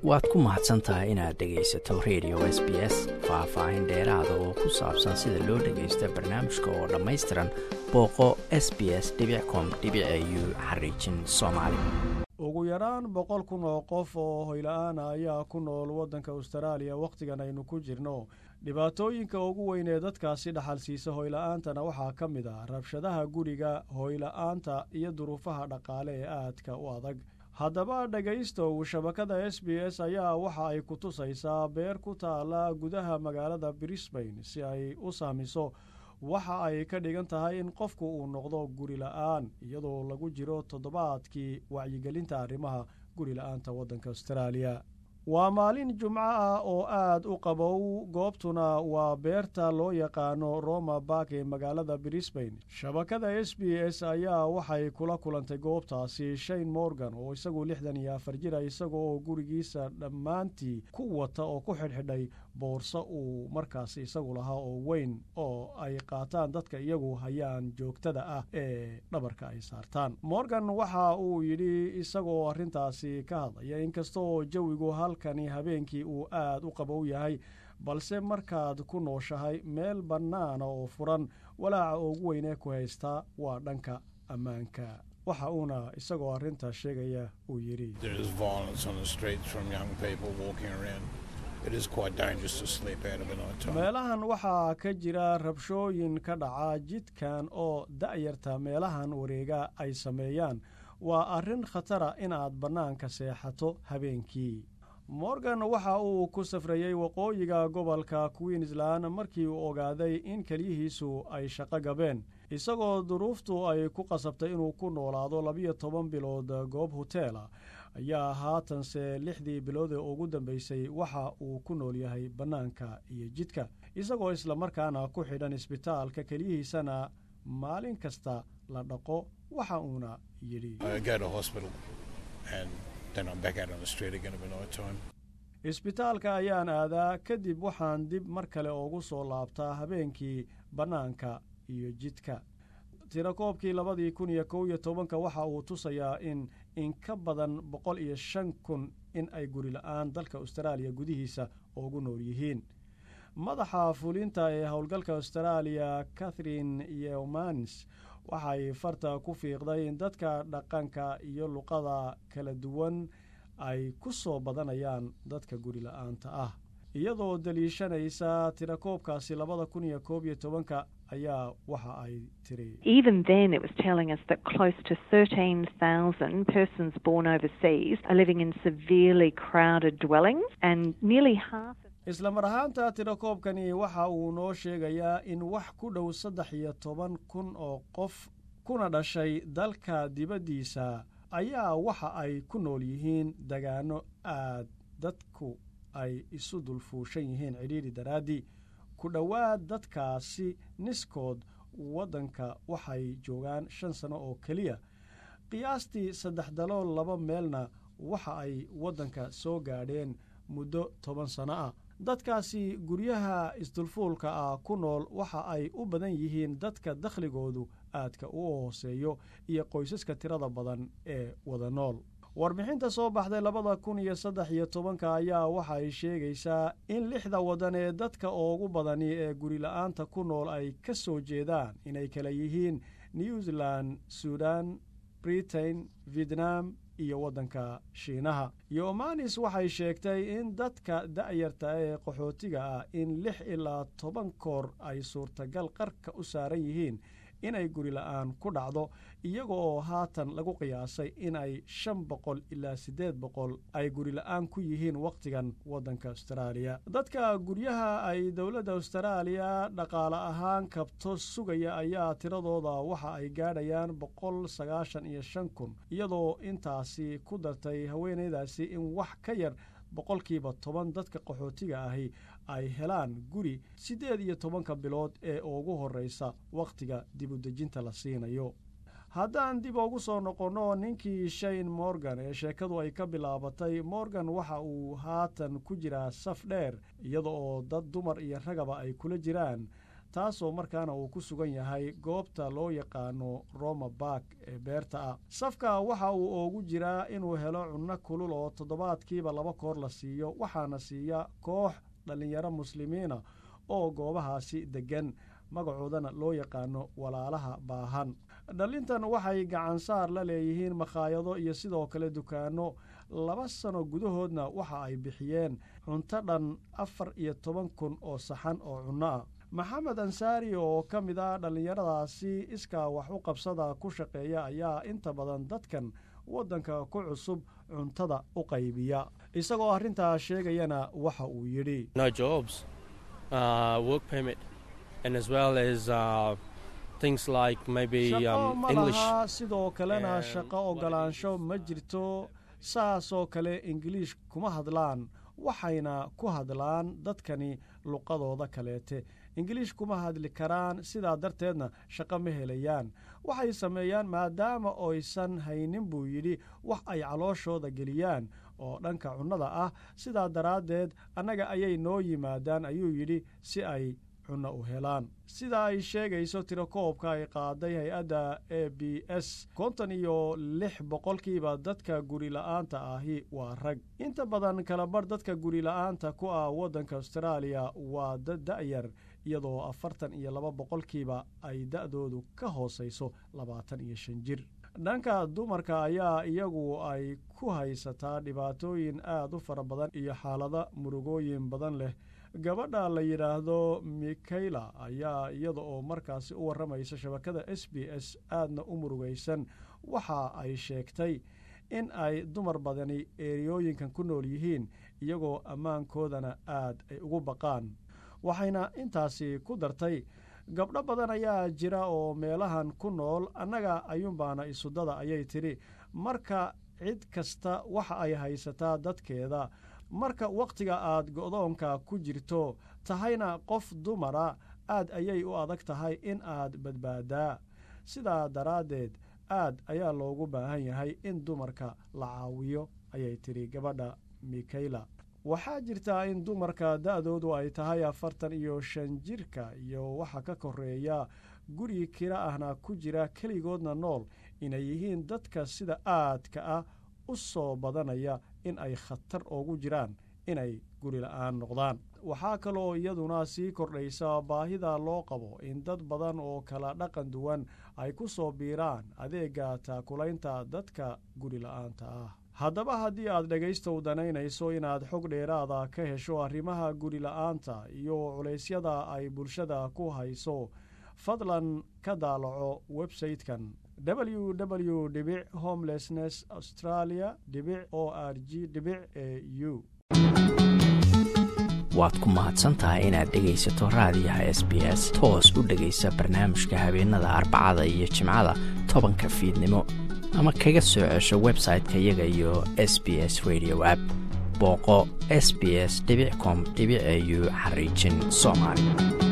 waad ku mahadsan tahay inaad dhegaysato radio s b s faah-faahin dheeraada oo ku saabsan sida loo dhagaysta barnaamijka oo dhammaystiran booqo s b s com u xariijin soomaali ugu yaraan boqol kun oo qof oo hoyla-aana ayaa ku nool waddanka austraaliya wakhtigan aynu ku jirno dhibaatooyinka ugu weyn ee dadkaasi dhaxalsiisa hoyla-aantana waxaa ka mid ah rabshadaha guriga hoyla-aanta iyo duruufaha dhaqaale ee aadka u adag haddaba dhegaystow shabakada s b s ayaa waxa ay ku tusaysaa beer ku taala gudaha magaalada brisbain si ay u saamiso waxa ay ka dhigan tahay in qofku uu noqdo guri la-aan iyadoo lagu jiro toddobaadkii wacyigelinta arrimaha guri la-aanta waddanka austraaliya waa maalin jumco ah oo aad u qabow goobtuna waa beerta loo yaqaano roma bark ee magaalada brisbain shabakada s b s ayaa waxay kula kulantay goobtaasi shane morgan oo isagu lixdan iyo afar jira isaga oo gurigiisa dhammaantii ku wata oo ku xidhxidhay boorso uu markaasi isagu lahaa oo weyn oo ay qaataan dadka iyagu hayaan joogtada ah ee dhabarka ay saartaan morgan waxa uu yidhi isagoo arrintaasi ka hadlaya inkastaoo jawigu halkani habeenkii uu aad u qabow yahay balse markaad ku nooshahay meel bannaana oo furan walaaca ugu weynee ku haystaa waa dhanka ammaanka waxa uuna isagoo arrintaa sheegaya uu yidhi meelahan waxaa ka jira rabshooyin ka dhaca jidkan oo da'yarta meelahan wareega ay sameeyaan waa arrin khatara inaad bannaanka seexato habeenkii morgan waxa uu ku safrayey waqooyiga gobolka queensland markii uu ogaaday in keliyihiisu ay shaqo gabeen isagoo duruuftu ay ku qasabtay inuu ku noolaado labiyo toban bilood goob hoteela ayaa haatanse lixdii bilood ee ugu dambeysay waxa uu ku nool yahay bannaanka iyo jidka isagoo islamarkaana ku xidhan isbitaalka keliyihiisana maalin kasta la dhaqo waxa uuna yidhi isbitaalka ayaan aadaa kadib waxaan dib mar kale ugu soo laabtaa habeenkii bannaanka iyo jidka tirakoobkii labadii kun iyo kow iyo tobanka waxa uu tusayaa in in ka badan boqol iyo shan kun in ay guri la-aan dalka austraaliya gudihiisa ugu nool yihiin madaxa fulinta ee howlgalka austraaliya catherine yeomanis waxay farta ku fiiqday in dadka dhaqanka iyo luqada kala duwan ay ku soo badanayaan dadka guri la-aanta ah iyadoo daliishanaysa tirakoobkaasi labada kun iyo koob iyo tobanka ayaa waxa ay tiri isla mar ahaanta tirakoobkani waxa uu noo sheegayaa in wax ku dhow saddex iyo toban kun oo qof kuna dhashay dalka dibaddiisa ayaa waxa ay ku nool yihiin dagaano aad dadku ay isu dulfuushan yihiin cidhiidhi daraaddii ku dhowaad dadkaasi niskood waddanka waxay joogaan shan sano oo keliya qiyaastii saddex dalool laba meelna waxa ay waddanka soo gaadheen muddo toban sano ah dadkaasi guryaha isdulfuulka ah ku nool waxa ay u badan yihiin dadka dakhligoodu aadka u hooseeyo iyo qoysaska tirada badan ee wada nool warbixinta soo baxday labada kun iyo saddex iyo tobanka ayaa waxay sheegaysaa in lixda waddan ee dadka ugu badani ee guri la-aanta ku nool ay ka soo jeedaan inay kala yihiin new zealand suudan britain vietnam iyo waddanka shiinaha yomanis waxay sheegtay in dadka da'yarta ee qaxootiga ah in lix ilaa toban koor ay suurtagal qarka u saaran yihiin inay guri la-aan ku dhacdo iyaga oo haatan lagu qiyaasay in ay shan boqol ilaa siddeed boqol ay guri la-aan ku yihiin wakhtigan waddanka austraaliya dadka guryaha ay dowladda austraaliya dhaqaale ahaan kabto sugaya ayaa tiradooda waxa ay gaadhayaan boqol sagaashan iyo shan kun iyadoo intaasi ku dartay haweenaydaasi in wax ka yar boqolkiiba toban dadka qaxootiga ahi ay helaan guri siddeed iyo tobanka bilood ee ugu horreysa wakhtiga dibudejinta la siinayo haddaan dib ugu soo noqonno ninkii shane morgan ee sheekadu ay ka bilaabatay morgan waxa uu haatan ku jiraa saf dheer iyada oo dad dumar iyo ragaba ay kula jiraan taasoo markaana uu ku sugan yahay goobta loo yaqaano roma bark ee beerta ah safka waxa uu oogu jiraa inuu helo cunno kulul oo toddobaadkiiba laba koor la siiyo waxaana siiya koox dhallinyaro muslimiina oo goobahaasi deggan magacoodana loo yaqaano walaalaha baahan dhallintan waxay gacansaar la leeyihiin makhaayado iyo sidoo kale dukaanno laba sano gudahoodna waxa ay bixiyeen cunto dhan afar iyo toban kun oo saxan oo cunno ah maxamed ansaari oo ka mid ah dhallinyaradaasi iskaa wax u qabsada ku shaqeeya ayaa inta badan dadkan waddanka ku cusub cuntada u qaybiya isagoo arrintaa sheegayana waxa uu yidhi shaqo ma laha sidoo kalena shaqo ogolaansho ma jirto saasoo kale ingiliish kuma hadlaan waxayna ku hadlaan dadkani luqadooda kaleete ingiliish kuma hadli karaan sidaa darteedna shaqo ma helayaan waxay sameeyaan maadaama oysan haynin buu yidhi wax ay calooshooda geliyaan oo dhanka cunnada ah sidaa daraaddeed annaga ayay noo yimaadaan ayuu yidhi si ay cunno u helaan sida ay sheegayso tirakoobka ay qaaday hay-adda a b s konton iyo lix boqolkiiba dadka gurila'aanta ahi waa rag inta badan kalabarh dadka gurila'aanta ku ah waddanka austraaliya waa dad da'yar iyadoo afartan iyo laba boqolkiiba ay da'doodu ka hoosayso labaatan iyo shan jir dhanka dumarka ayaa iyagu ay ku haysataa dhibaatooyin aad u fara badan iyo xaalado murugooyin badan leh gabadha la yidhaahdo mikayla ayaa iyada oo markaasi u warramaysa shabakada s b s aadna u murugaysan waxa ay sheegtay in ay dumar badani eeriyooyinkan ku nool yihiin iyagoo ammaankoodana aad ay ugu baqaan waxayna intaasi ku dartay gabdho badan ayaa jira oo meelahan ku nool annaga ayuunbaana isudada ayay tidhi marka cid kasta waxa ay haysataa dadkeeda marka wakhtiga aad go'doonka ku jirto tahayna qof dumara aad ayay u adag tahay in aad badbaadaa sidaa daraaddeed aad ayaa loogu baahan yahay in dumarka la caawiyo ayay tidhi gabadha mikayla waxaa jirtaa in dumarka da'doodu ay tahay afartan iyo shan jirka iyo waxa ka koreeya guri kira ahna ku jira keligoodna nool inay yihiin dadka sida aadka ah u soo badanaya in ay khatar oogu jiraan inay guri la'aan noqdaan waxaa kaloo iyaduna sii kordhaysa baahida loo qabo in dad badan oo kala dhaqan duwan ay ku soo biiraan adeegga taakulaynta dadka guri la'aanta ah haddaba haddii aad dhegaystow danaynayso inaad xog dheeraada ka hesho arrimaha guri la'aanta iyo culaysyada ay bulshada ku hayso fadlan ka daalaco websayte-kan www dhibic homelessness australia dhibic o r g dhibic e u waad ku mahadsantahay inaad dhegaysato raadiyaha s b s toos u dhegaysa barnaamijka habeenada arbacada iyo jimcada tobanka fiidnimo ama kaga soo cesho website-ka iyaga iyo s b s radio app booqo s b s com au xariijin soomaali